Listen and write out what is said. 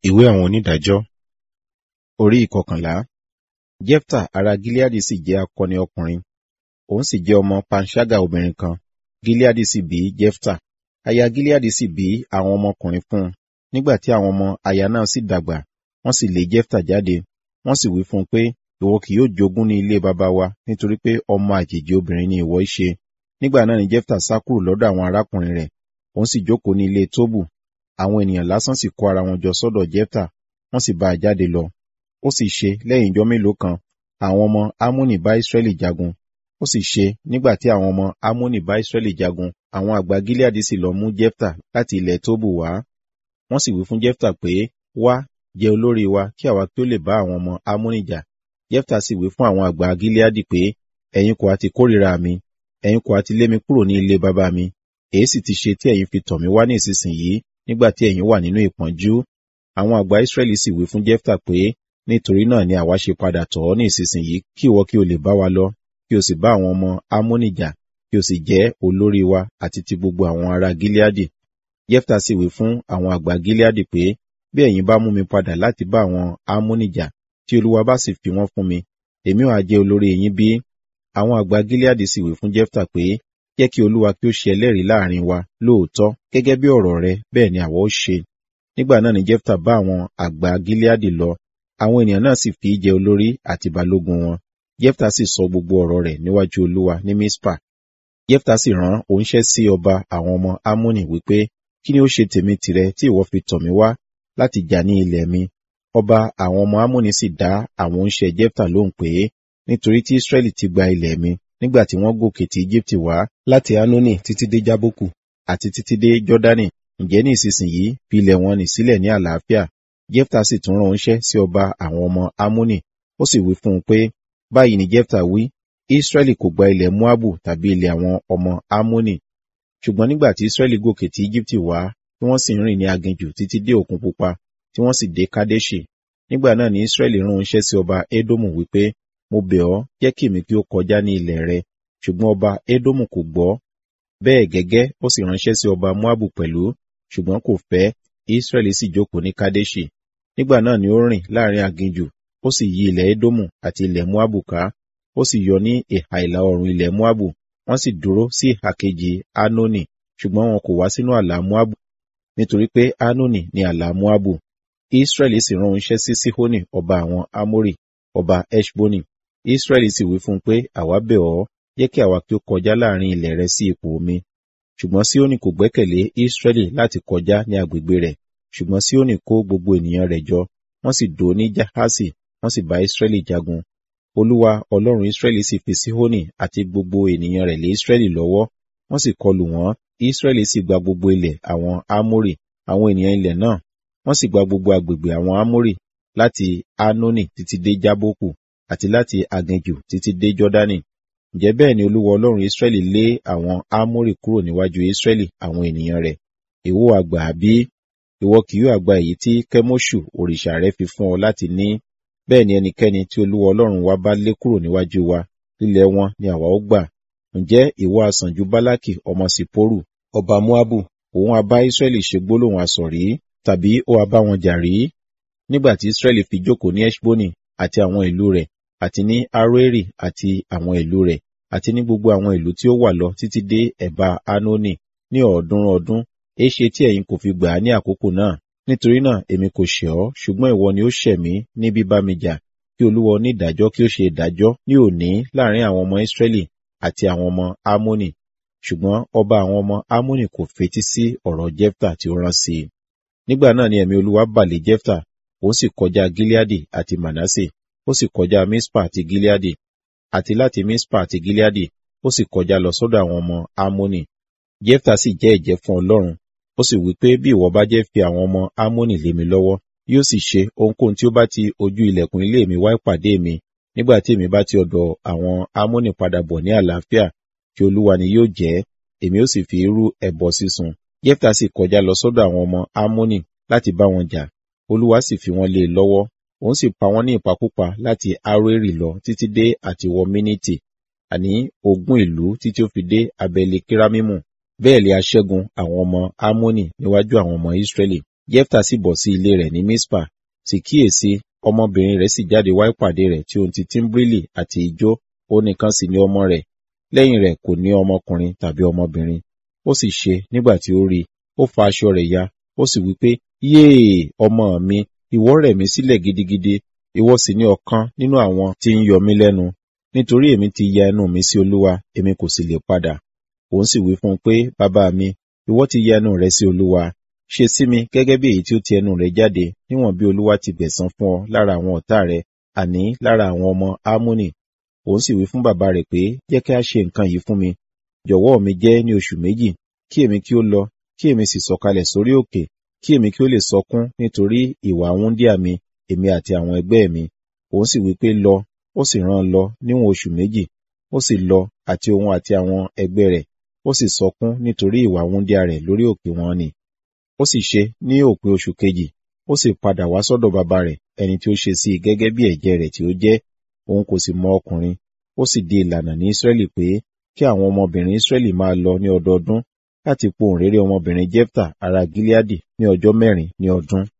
Ìwé àwọn onídàájọ́ orí ìkọkànlá. Jẹ́fítà ará Gileadi sì jẹ́ akọni ọkùnrin, òun sì jẹ́ ọmọ panṣágà obìnrin kan. Gileadi sì bí Jẹ́fítà. Aya Gileadi sì bí àwọn ọmọkùnrin fún un. Nígbà tí àwọn ọmọ aya náà sì dàgbà, wọ́n sì lé Jẹ́fítà jáde. Wọ́n sì wí fún un pé, ìwọ kì yóò jogún ní ilé baba wa, nítorí pé ọmọ àjèjì obìnrin ni ìwọ í ṣe. Nígbà náà ni Jẹ́fítà sá kúrò lọ́dọ̀ àwọn arákùnrin rẹ̀, òun sì jókòó ní ilé Tóbù. Àwọn ènìyàn lásán sì kó ara wọn jọ sọ́dọ̀ Jẹ́fítà, wọ́n sì bá a jáde lọ. Ó sì ṣe lẹ́yìn ijọ́ mélòó kan, àwọn ọmọ Ammoni bá Israẹli jagun. Ó sì ṣe nígbà tí àwọn ọmọ Ammoni bá Israẹli jagun, àwọn àgbà Gileadi sì lọ mú Jẹ́fítà láti ilẹ̀ Tóbù wá. Wọ́n sì wí fún Jẹ́fítà pé, wá, jẹ olórí wa kí àwa kí ó lè bá àwọn ọmọ Ammoni jà. Jẹ́fítà sì wí fún àwọn àgbà Gileadi pé, ẹ̀yin kò ha ti kórìíra mi, ẹ̀yin kò ha ti lé mi kúrò ní ilé baba mi. Èé sì ti ṣe tí ẹ̀yin fi tọ̀ mí wá ní ìsinsìnyí nígbà tí ẹ̀yin wà nínú ìpọ́njú. Àwọn àgbà Israẹli sì wí fún Jẹ́fítà pé, nítorí náà ni àwa ṣe padà tọ̀ ọ́ ní ìsinsìnyí kí ìwọ kí o lè bá wa lọ, kí o sì bá àwọn ọmọ Ammoni jà, kí o sì jẹ́ olórí wa àti ti gbogbo àwọn ará Gileadi. Jẹ́fítà sì wí fún àwọn àgbà Gileadi pé, bí ẹ̀yin bá mú mi padà láti bá àwọn Ammoni jà, tí Olúwa bá sì fi wọ́n fún mi, èmi ó ha jẹ́ olórí yín bí? Àwọn àgbà Gileadi sì wí fún Jẹ́fítà pé, jẹ́ kí Olúwa kí ó ṣe ẹlẹ́rìí láàrin wa lóòótọ́ gẹ́gẹ́ bí ọ̀rọ̀ rẹ bẹ́ẹ̀ ni àwa ó ṣe. Nígbà náà ni Jẹ́fítà bá àwọn àgbà Gileadi lọ, àwọn ènìyàn náà sì fi í jẹ olórí àti balógun wọn. Jẹ́fítà sì sọ gbogbo ọ̀rọ̀ rẹ̀ níwájú Olúwa ní Mispa. Jẹ́fítà sì rán oníṣẹ́ sí ọba àwọn ọmọ Ammoni wípé, kí ni ó ṣe tèmi tìrẹ tí ìwọ fi tọ̀ mí wá láti jà ní ilẹ̀ mi? Ọba àwọn ọmọ Ammoni sì dá àwọn oníṣẹ́ Jẹ́fítà lóhùn pé, nítorí tí Israẹli ti gba ilẹ̀ mi nígbà tí wọ́n gòkè ti Ejibiti wá láti Anoni títí dé Jábókù àti títí dé Jọ́dánì, ǹjẹ́ ní ìsinsìnyí fi ilẹ̀ wọn nì sílẹ̀ ní àlàáfíà. Jẹ́fítà sì tún rán oníṣẹ́ sí ọba àwọn ọmọ Ammoni, ó sì wí fún un pé, báyìí ni Jẹ́fítà wí, Israẹli kò gba ilẹ̀ Moabu tàbí ilẹ̀ àwọn ọmọ Ammoni. Ṣùgbọ́n nígbà tí Israẹli gòkè ti Ejibiti wá, tí wọ́n sì ń rìn ní aginjù títí dé Òkun Pupa, tí wọ́n sì dé Kadeṣi. Nígbà náà ni Israẹli rán oníṣẹ́ sí ọba Edomu wípé, mo bẹ̀ ọ́, jẹ́ kí èmi kí ó kọjá ní ilẹ̀ rẹ. Ṣùgbọ́n ọba Edomu kò gbọ́. Bẹ́ẹ̀ gẹ́gẹ́ ó sì ránṣẹ́ sí ọba Moabu pẹ̀lú, ṣùgbọ́n kò fẹ́, Israẹli sì jókòó ní Kadeṣi. Nígbà náà ni ó rìn láàrin aginjù, ó sì yí ilẹ̀ Edomu àti ilẹ̀ Moabu ká, ó sì yọ ní ìhà ìlà oòrùn ilẹ̀ Moabu, wọ́n sì dúró sí ìhà kejì Anoni, ṣùgbọ́n wọn kò wá sínú ààlà Moabu, nítorí pé Anoni ni ààlà Moabu. Israẹli sì rán oníṣẹ́ sí Sihoni ọba àwọn Amori, ọba Eṣboni. Israẹli sì wí fún un pé, àwa bẹ̀ ọ́, jẹ́ kí àwa kí ó kọjá láàrin ilẹ̀ rẹ sí ipò omi. Ṣùgbọ́n Sihoni kò gbẹ́kẹ̀lé Israẹli láti kọjá ní agbègbè rẹ̀, ṣùgbọ́n Sihoni kó gbogbo ènìyàn rẹ̀ jọ, wọ́n sì dó ní Jahasi, wọ́n sì bá Israẹli jagun. Olúwa Ọlọ́run Israẹli sì fi Sihoni àti gbogbo ènìyàn rẹ̀ lé Israẹli lọ́wọ́, wọ́n sì kọlù wọ́n, Israẹli sì gba gbogbo ilẹ̀ àwọn Amori, àwọn ènìyàn ilẹ̀ náà, wọ́n sì gba gbogbo agbègbè àwọn Amori láti Anoni títí dé Jábókù àti láti aginjù títí dé Jọ́dánì. Ǹjẹ́ bẹ́ẹ̀ ni Olúwa Ọlọ́run Israẹli lé àwọn Amori kúrò níwájú Israẹli àwọn ènìyàn rẹ̀. Ìwọ àgbà bí? Ìwọ kì yóò àgbà èyí tí Kẹ́móṣù òrìṣà rẹ fi fún ọ láti ní. Bẹ́ẹ̀ ni ẹnikẹ́ni tí Olúwa Ọlọ́run wa bá lé kúrò níwájú wa, lílẹ̀ wọn ni àwa ó gbà. Ǹjẹ́ ìwọ asàn ju Bálákì ọmọ Sìpórù, ọba Moabu, òun a bá Israẹli ṣe gbólóhùn asọ̀ rí, tàbí ó a bá wọn jà rí? Nígbà tí Israẹli fi jókòó ní Eṣboni àti àwọn ìlú rẹ̀, àti ní Aroeri àti àwọn ìlú rẹ̀, àti ní gbogbo àwọn ìlú tí ó wà lọ títí dé ẹ̀bá Anoni ní ọ̀ọ́dúnrún ọdún, èéṣe tí ẹ̀yin kò fi gbà á ní àkókò náà? Nítorí náà èmi kò ṣẹ̀ ọ́, ṣùgbọ́n ìwọ ni ó ṣẹ̀ mí ní bíbá mi jà, kí Olúwa onídàájọ́ kí ó ṣe ìdájọ́ ní òní láàrin àwọn ọmọ Israẹli àti àwọn ọmọ Ammoni. Ṣùgbọ́n ọba àwọn ọmọ Ammoni kò fetí sí ọ̀rọ̀ Jẹ́fítà tí ó rán sí i. Nígbà náà ni ẹ̀mí Olúwa bà lé Jẹ́fítà, òun sì kọjá Gileadi àti Manasse, ó sì kọjá Mispa àti Gileadi, àti láti Mispa àti Gileadi, ó sì kọjá lọ sọ́dọ̀ àwọn ọmọ Ammoni. Jẹ́fítà sì jẹ́ ẹ̀jẹ́ fún Ọlọ́run, ó sì wí pé bí ìwọ bá jẹ́ fi àwọn ọmọ Ammoni lé mi lọ́wọ́, yóò sì ṣe ohunkóhun tí ó bá ti ojú ilẹ̀kùn ilé mi wá ìpàdé mi, nígbà tí èmi bá ti ọ̀dọ̀ àwọn Ammoni padà bọ̀ ní àlàáfíà, kí Olúwa ni yóò jẹ́, èmi ó sì fi irú ẹbọ sísun. Jẹ́fítà sì kọjá lọ sọ́dọ̀ àwọn ọmọ Ammoni láti bá wọn jà, Olúwa sì fi wọ́n lé e lọ́wọ́, òun sì pa wọ́n ní ìpakúpa láti Aroeri lọ títí dé àtiwọ Miniti, àní ogún ìlú títí ó fi dé abẹ́lé Kiramimu. Bẹ́ẹ̀ lé aṣẹ́gun àwọn ọmọ Ammoni níwájú àwọn ọmọ Israẹli. jefta sì bọ̀ sí ilé rẹ̀ ní mispa sì kíyèsí ọmọbìnrin rẹ̀ sì jáde wá ìpàdé rẹ̀ tí ohun ti tíḿbrílì àti ijó ó nìkan sì ní ọmọ rẹ̀ lẹ́yìn rẹ̀ kò ní ọmọkùnrin tàbí ọmọbìnrin ó sì ṣe nígbà tí ó rí i ó fa aṣọ rẹ̀ ya ó sì wí pé yéè ọmọ mi ìwọ rẹ̀ mí sílẹ̀ gidigidi ìwọ sì ní ọ̀kan nínú àwọn tí ń yọ mí lẹ́nu nítorí èmi ti ya ẹnu mi sí olúwa èmi kò sì lè padà òun sì wí fún un pé bàbá mi ìwọ ti ya ẹnu rẹ sí olúwa ṣe sí mi gẹ́gẹ́ bí èyí tí ó ti ẹnu rẹ jáde níwọ̀n bí olúwa ti gbẹ̀san fún ọ lára àwọn ọ̀tá rẹ àní lára àwọn ọmọ ámúnì òun sì wí fún bàbá rẹ̀ pé jẹ́ kí a ṣe nǹkan yìí fún mi jọ̀wọ́ mi jẹ́ ní oṣù méjì kí èmi kí ó lọ kí èmi sì sọ̀kalẹ̀ sórí òkè kí èmi kí ó lè sọkún nítorí ìwà wúndíà mi èmi àti àwọn ẹgbẹ́ mi òun sì wí pé lọ ó sì rán an lọ níwọ̀n oṣù méjì ó sì lọ àti òun àti àwọn ẹgbẹ́ rẹ̀ ó sì sọkún nítorí ìwà wúndíà rẹ̀ lórí òkè wọn ni ó sì ṣe ní òpin oṣù kejì ó sì padà wá sọ́dọ̀ bàbá rẹ̀ ẹni tí ó ṣe sí i gẹ́gẹ́ bí ẹ̀jẹ̀ rẹ̀ tí ó jẹ́ òun kò sì mọ ọkùnrin ó sì di ìlànà ní Ísírẹ́lì pé kí àwọn ọmọbìnrin Ísírẹ́lì máa lọ ní ọdọọdún láti pohùn réré ọmọbìnrin Jefta ará Gileadi ní ọjọ́ mẹ́rin ní ọdún.